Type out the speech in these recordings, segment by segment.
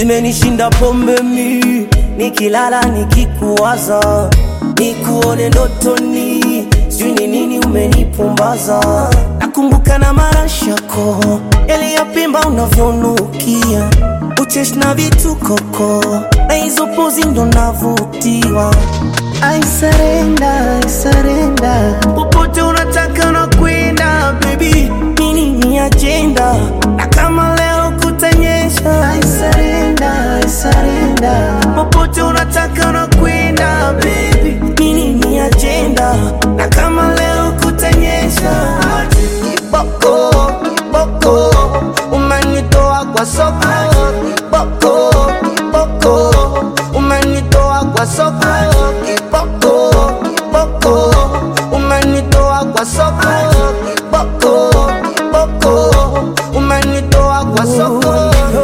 zimenishinda pombe mi nikilala nikikuwaza nikuone ndotoni sijui ni nini umenipumbaza nakumbuka na marashako yaliyopimba unavyonukia uchesh na vitukoko na hizo pozi ndo navutiwa I surrender, I surrender. Popote unataka unakwenda baby, nini ni agenda na kama leo kutanyesha I surrender, I surrender. Popote unataka unakwenda baby, nini ni agenda na kama leo kutanyesha Kiboko, kiboko, umenitoa kwa soko Kiboko, kiboko, umenitoa kwa soko Kiboko, kiboko, umenitoa kwa soko Kiboko, kiboko, umenitoa kwa soko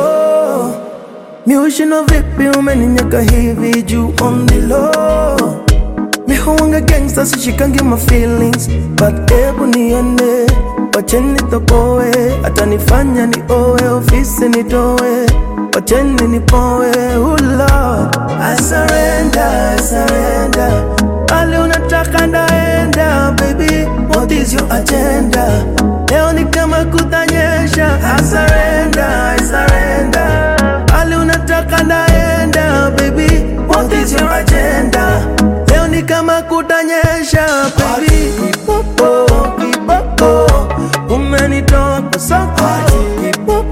Miushino vipi umeninyaka hivi juu on the low Mihuanga gangsta sishikangi my feelings But ebu niende Wacheni tokowe Hata nifanya ni owe Ofisi nitowe Wacheni nipowe Oh Lord I surrender, I surrender Ali unataka ndaenda Baby, what is your agenda? Leo ni kama kutanyesha I surrender, I surrender Ali unataka ndaenda Baby, what is your agenda? Leo ni kama kutanyesha Baby, kiboko, kiboko Umenitoa kwa soko Kiboko